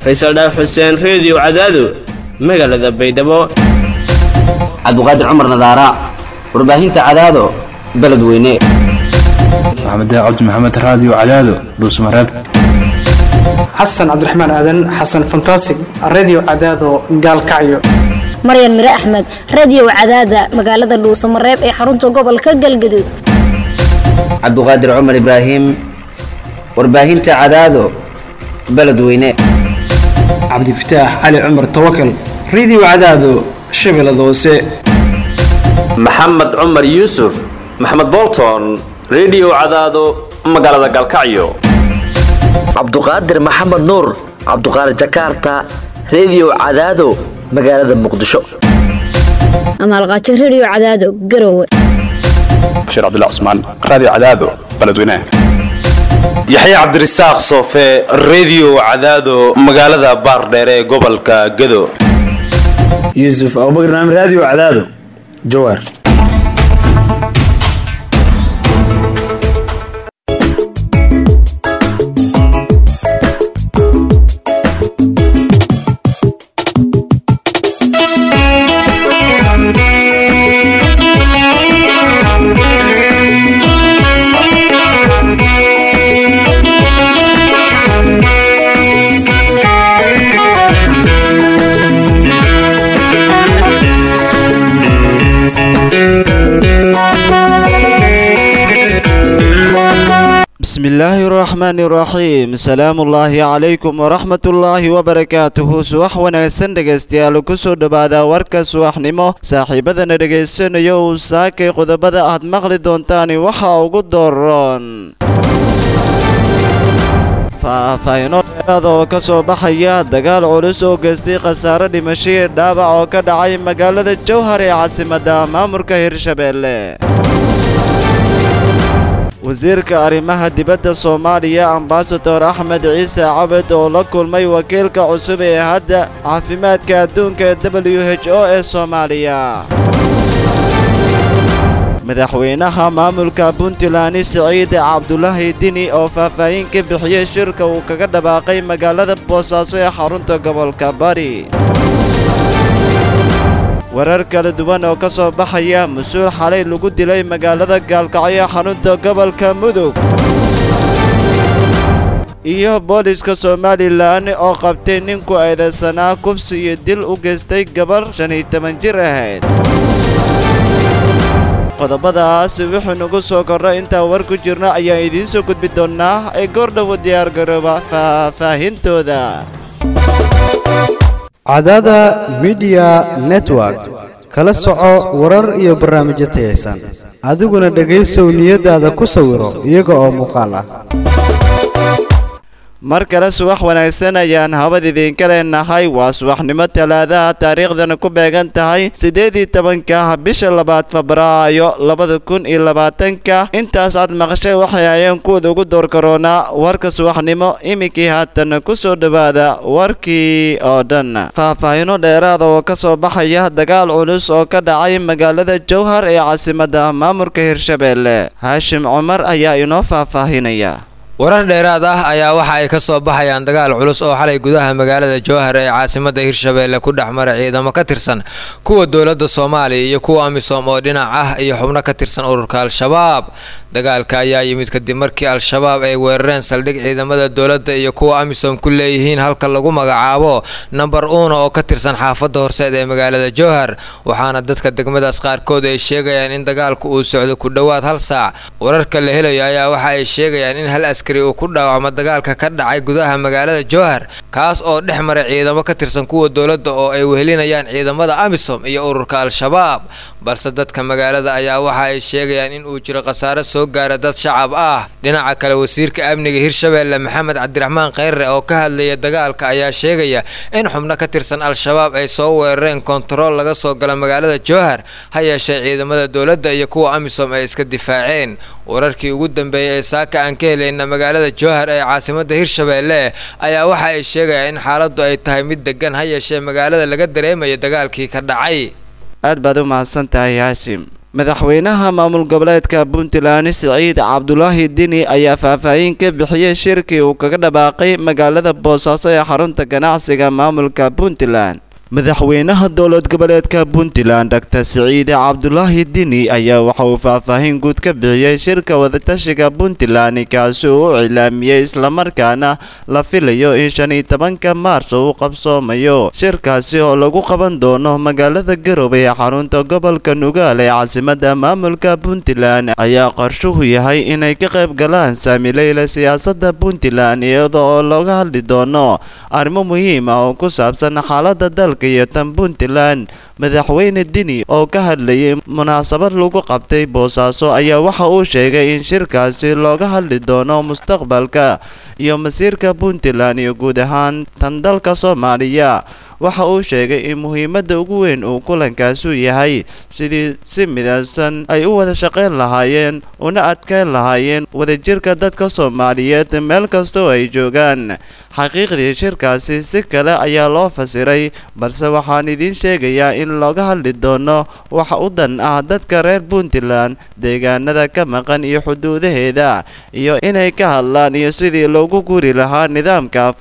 faysal dhaaf xuseen reediyo cadaado magaalada baydhabo cabduqaadir cumar nadaara warbaahinta cadaado beledweyne maxamed cabdi maxamed raadiyo cadaado dhuusmareeb xasan cabdiraxmaan aadan xasan fantasig redio cadaado gaalkacyo maryan mire axmed radio cadaada magaalada dhuusamareeb ee xarunta gobolka galgaduud cabduqaadir cumar ibraahim warbaahinta cadaado beledweyne cabdifataax cali cumar tawakal redio cadaado shabeellada hoose maxamed cumar yuusuf maxamed bolton redio cadaado magaalada gaalkacyo cabduqaadir maxamed nuur cabduqaadir jakarta redio cadaado magaalada muqdisho amaalqaajo radio cadaado garowe bashiir cabdilla cusmaan raadiyo cadaado beledweynaha yaxya cabdirasaaq soofe redio cadaado magaalada baardheere ee gobolka gado yuusuf abubakar naam raadiyo cadaado jawaar بسم الله الرحمن الرحيم سلام الله عليكم ورحمة الله وبركاته subax wanaagsan dhegaystayaal kusoo dhowaada warka subaxnimo saaxiibadana dhegaysanayo uu saakay qodobada aad maqli doontaan waxa ugu dooron faahfaahino dheeraada oo ka soo baxaya dagaal culus oo geystay khasaare dhimashadii dhaawac oo ka dhacay magaalada jowhar ee caasimadda maamulka hirshabeelle wasiirka arrimaha dibadda soomaaliya ambasador axmed ciise cabed oo la kulmay wakiilka cusub ee hadda caafimaadka adduunka ee w h o ee soomaaliya madaxweynaha maamulka puntland siciid cabdulaahi dini oo faahfaahin ka bixiyey shirka uu kaga dhawaaqay magaalada boosaaso ee xarunta gobolka bari warar kala duwan oo ka soo baxaya mas-uul xalay lagu dilay magaalada gaalkacyo xarunta gobolka mudug iyo booliska somalilan oo qabtay ninku eedeysanaa kubsi iyo dil u geystay gabar shan iyo toban jir ahayd qodobadaas wuxuu nagu soo korra intaan war ku jirna ayaan idiin soo gudbi doonnaa ee goordhowo diyaargarooba faahfaahintooda cadaada midiya network kala soco warar iyo barnaamijyo tayaysan adiguna dhegaysow niyadaada ku sawiro iyaga oo muuqaal ah mar kale subax wanaagsan ayaan habad idiinka leenahay waa subaxnimo talaadaha taariikhdana ku beegan tahay siddeed iyo tobanka bisha labaad febraayo labada kun iyo labaatanka intaas aad maqashay waxay ayaan kuwada ugu door karoonaa warka subaxnimo iminkii haatan ku soo dhowaada warkii oo dhan faahfaahino dheeraada oo ka soo baxaya dagaal culus oo ka dhacay magaalada jowhar ee caasimadda maamulka hirshabeelle haashim cumar ayaa inoo faahfaahinaya warar dheeraad ah ayaa waxa ay ka soo baxayaan dagaal culus oo xalay gudaha magaalada jowhar ee caasimadda hirshabeelle ku dhex maray ciidamo ka tirsan kuwa dowladda soomaaliya iyo kuwa amisom oo dhinac ah iyo xubno ka tirsan ururka al-shabaab dagaalka ayaa yimid kadib markii al-shabaab ay weerareen saldhig ciidamada dowladda iyo kuwa amisom ku leeyihiin halka lagu magacaabo namber uuna oo ka tirsan xaafadda horseed ee magaalada jowhar waxaana dadka degmadaas qaarkood ay sheegayaan in dagaalku uu socdo ku dhowaad hal saac wararka la helayo ayaa waxa ay sheegayaan in hal askari uu ku dhaawacmo dagaalka ka dhacay gudaha magaalada jowhar kaas oo dhex maray ciidamo ka tirsan kuwa dowladda oo ay wehelinayaan ciidamada amisom iyo ururka al-shabaab balse dadka magaalada ayaa waxa ay sheegayaan in uu jiro khasaare soo gaara dad shacab ah dhinaca kale wasiirka amniga hirshabeelle maxamed cabdiraxmaan kheyre oo ka hadlaya dagaalka ayaa sheegaya in xubno ka tirsan al-shabaab ay soo weerareen kontarool laga soo galo magaalada jowhar ha yeeshee ciidamada dowladda iyo kuwa amisom ay iska difaaceen wararkii ugu dambeeyay ee saaka aan ka helayna magaalada jowhar ee caasimadda hirshabeelle ayaa waxa ay sheegayaan in xaaladdu ay tahay mid degan ha yeeshee magaalada laga dareemayo dagaalkii ka dhacay aad baad u mahadsan tahay haashim madaxweynaha maamul goboleedka puntland siciid cabdulaahi dini ayaa faahfaahin ka bixiyey shirkii uu kaga dhawaaqay magaalada boosaaso ee xarunta ganacsiga maamulka puntland madaxweynaha dowlad goboleedka puntland dr siciide cabdulaahi dini ayaa waxa uu faahfaahin guud ka bixiyey shirka wadatashiga puntland kaasi uu u cilaamiyey islamarkaana la filayo in shan iyo tobanka maarso uu qabsoomayo shirkaasi oo lagu qaban doono magaalada garowe ee xarunta gobolka nugaal ee caasimada maamulka puntland ayaa qorshuhu yahay inay ka qayb galaan saamileyla siyaasada puntland iyada oo looga hadli doono arrimo muhiim ah oo ku saabsan xaalada dalka iyo tan puntland madaxweyne dini oo ka hadlayay munaasabad lagu qabtay boosaaso ayaa waxa uu sheegay in shirkaasi looga hadli doono mustaqbalka iyo masiirka puntland iyo guud ahaan tan dalka soomaaliya waxa uu sheegay in muhiimadda ugu weyn uu kulankaasu yahay sidii si midaysan ay u wada shaqayn lahaayeen una adkayn lahaayeen wadajirka dadka soomaaliyeed meel kastoo ay joogaan xaqiiqdii shirkaasi si kale ayaa loo fasiray balse waxaan idiin sheegayaa in looga hadli doono waxa u dan ah dadka reer puntland deegaanada ka maqan iyo xuduudaheeda iyo inay ka hadlaan iyo sidii loogu guri lahaa nidaamka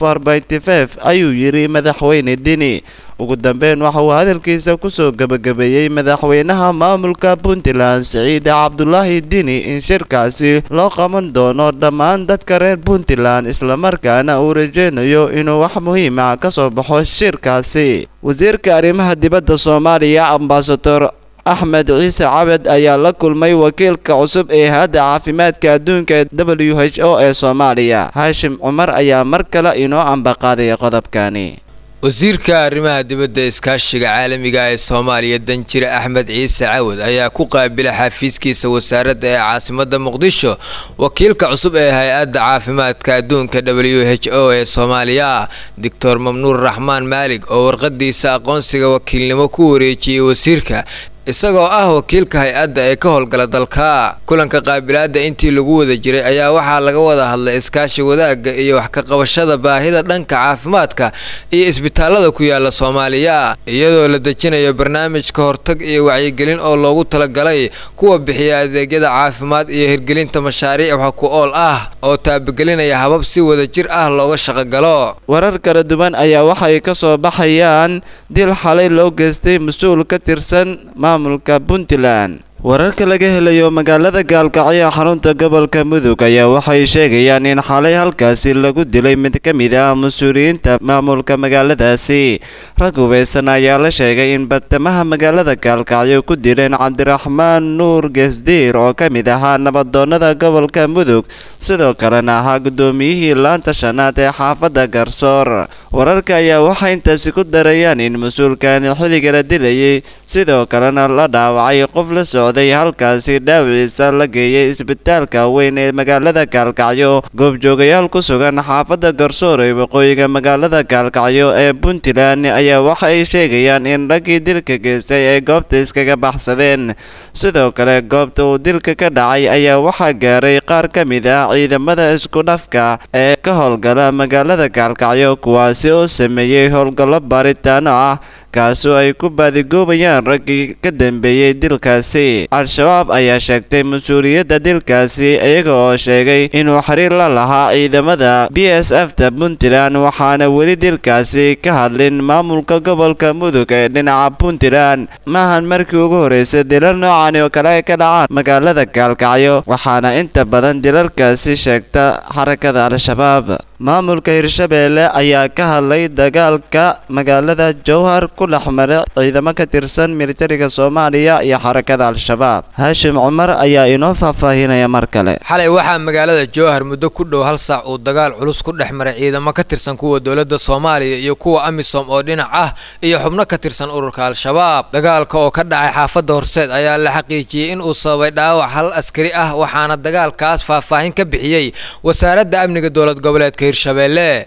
ayuu yidhi madaxweyne dini ugu dambeyn waxa uu hadalkiisa kusoo gebagabeeyey madaxweynaha maamulka puntland siciide cabdulaahi dini in shirkaasi loo qaban doono dhammaan dadka reer puntland islamarkaana uu rajeynayo inuu wax muhiim ah ka soo baxo shirkaasi wasiirka arrimaha dibadda soomaaliya ambasador axmed ciise cabed ayaa la kulmay wakiilka cusub ee hay-adda caafimaadka adduunka ee w h o ee soomaaliya haashim cumar ayaa mar kale inoo ambaqaaday qodobkani wasiirka arrimaha dibadda iskaashiga caalamiga ee soomaaliya danjire axmed ciise cawad ayaa ku qaabila xafiiskiisa wasaaradda ee caasimada muqdisho wakiilka cusub ee hay-adda caafimaadka adduunka w h o ee soomaaliya doctor mamnuur raxmaan maalig oo warqadiisa aqoonsiga wakiilnimo ku wareejiyey wasiirka isagoo ah wakiilka hay-adda ee ka howlgala dalka kulanka qaabilaada intii lagu wada jiray ayaa waxaa laga wada hadlay iskaashi wadaagga iyo wax ka qabashada baahida dhanka caafimaadka iyo isbitaalada ku yaala soomaaliya iyadoo la dejinayo barnaamij ka hortag iyo wacyigelin oo loogu talagalay kuwa bixiya adeegyada caafimaad iyo hirgelinta mashaariic wax ku ool ah oo taabagelinaya habab si wada jir ah looga shaqogalo warar kala duwan ayaa waxay ka soo baxayaan dil xalay loo geystay mas-uul ka tirsan maamulka puntland wararka laga helayo magaalada gaalkacyo xarunta gobolka mudug ayaa waxay sheegayaan in xalay halkaasi lagu dilay mid ka mid ah mas-uuliyiinta maamulka magaaladaasi rag hubeysan ayaa la sheegay in badtamaha magaalada gaalkacyo ku dileen cabdiraxmaan nuur gesdiir oo ka mid ahaa nabadoonada gobolka mudug sidoo kalena ahaa guddoomiyihii laanta shanaad ee xaafadda garsoor wararka ayaa waxay intaasi ku darayaan in mas-uulkani xilliga la dilayay sidoo kalena la dhaawacay qof la socday halkaasi dhaawiciisa la geeyay isbitaalka weyn ee magaalada gaalkacyo goobjoogayaal ku sugan xaafadda garsoor ee waqooyiga magaalada gaalkacyo ee puntland ayaa waxa ay sheegayaan in raggii dilka geystay ay goobta iskaga baxsadeen sidoo kale goobta uu dilka ka dhacay ayaa waxaa gaaray qaar ka mid ah ciidamada isku dhafka ee ka howlgala magaalada gaalkacyo kuwaasi oo sameeyey howlgallo baaritaano ah kaasoo ay ku baadigoobayaan raggii ka dambeeyey dilkaasi al-shabaab ayaa sheegtay mas-uuliyadda dilkaasi iyaga oo sheegay inuu xiriir la lahaa ciidamada b s f ta puntland waxaana weli dilkaasi ka hadlin maamulka gobolka mudug ee dhinaca puntland maahan markii ugu horreysay dilal noocani oo kale ay ka dhacaan magaalada gaalkacyo waxaana inta badan dilalkaasi sheegta xarakada al-shabaab maamulka hirshabeelle ayaa ka hadlay dagaalka magaalada jowhar ku dhex maray ciidamo ka tirsan militariga soomaaliya iyo xarakada al-shabaab haashim cumar ayaa inoo faahfaahinaya mar kale xalay waxaa magaalada jowhar muddo ku dhow hal saac uu dagaal culus ku dhex maray ciidamo ka tirsan kuwa dowladda soomaaliya iyo kuwa amisom oo dhinac ah iyo xubno ka tirsan ururka al-shabaab dagaalka oo ka dhacay xaafadda horseed ayaa la xaqiijiyey in uu sababay dhaawac hal askari ah waxaana dagaalkaas faahfaahin ka bixiyey wasaaradda amniga dowlad goboleedka hirshabeelle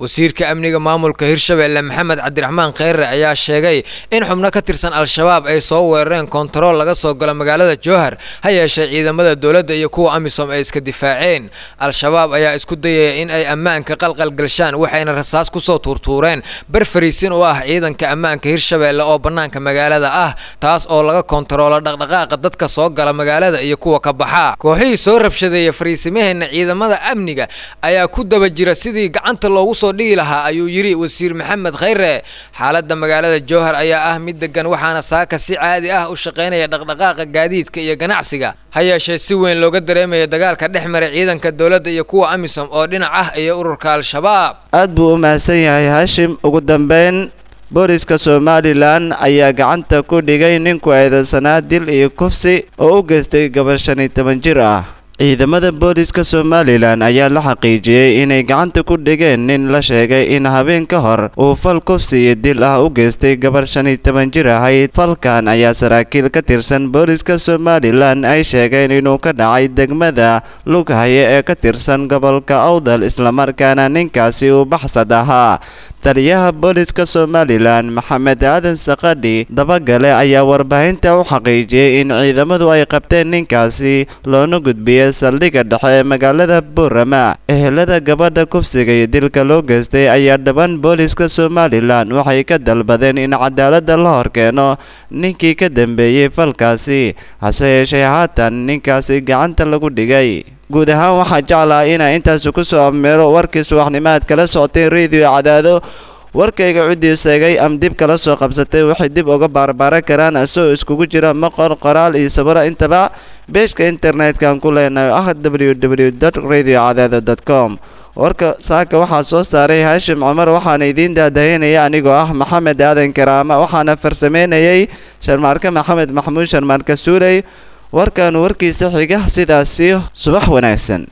wasiirka amniga maamulka hirshabelle maxamed cabdiraxmaan kheyre ayaa sheegay in xubno ka tirsan al-shabaab ay soo weerareen kontarool laga soo galo magaalada jowhar ha yeeshee ciidamada dowladda iyo kuwa amisom ay iska difaaceen al-shabaab ayaa isku dayaya in ay ammaanka qalqalgalshaan waxayna rasaas kusoo tuurtuureen bar fariisin u ah ciidanka ammaanka hirshabelle oo bannaanka magaalada ah taas oo laga kontaroolo dhaqdhaqaaqa dadka soo gala magaalada iyo kuwa ka baxa kooxihii soo rabshadeeya fariisimaheena ciidamada amniga ayaa ku daba jira sidii gacanta loogu soo dhigi lahaa ayuu yidhi wasiir maxamed kheyre xaaladda magaalada jowhar ayaa ah mid degan waxaana saaka si caadi ah u shaqaynaya dhaqdhaqaaqa gaadiidka iyo ganacsiga ha yeeshee si weyn looga dareemayo dagaalka dhex maray ciidanka dowladda iyo kuwa amisom oo dhinac ah iyo ururka al-shabaab aad buu u mahadsan yahay haashim ugu dambeyn booliska somalilan ayaa gacanta ku dhigay ninku eedeysanaa dil iyo kufsi oo u geystay gabadh shan iyo toban jir ah ciidamada booliska somalilan ayaa la xaqiijiyey inay gacanta ku dhigeen nin la sheegay in habeen ka hor uu fal kufsi iyo dil ah u geystay gabarh shan iyo toban jir ahayd falkan ayaa saraakiil ka tirsan booliska somalilan ay sheegeen inuu ka dhacay degmada lughaye ee ka tirsan gobolka awdal islamarkaana ninkaasi uu baxsad ahaa taliyaha booliska somalilan maxamed aadan sakadhi dabagale ayaa warbaahinta u xaqiijiyey in ciidamadu ay qabteen ninkaasi loona gudbiyey saldhigga dhexe ee magaalada boorama ehelada gabadha kufsiga iyo dilka loo geystay ayaa dhaban booliska somalilan waxay ka dalbadeen in cadaaladda la horkeeno ninkii ka dambeeyey falkaasi hase yeeshee haatan ninkaasi gacanta lagu dhigay guud ahaan waxaa jeclaha inaa intaasi ku soo ameero warkii subaxnimaad kala socotay radio cadaado warkayga ciddii seegay am dib kala soo qabsatay waxay dib uga baarbaaran karaan isagoo iskugu jira maqor qoraal iyo sabiro intaba beeshka internet-kan ku leenahay ah w w radio cadaado com warka saaka waxaa soo saaray haashim cumar waxaana idiin daadahinaya anigoo ah maxamed aadan karaama waxaana farsameynayay sharmaarke maxamed maxamuud sharmaarke suuley warkan warkiisa xiga sidaasi subax wanaagsan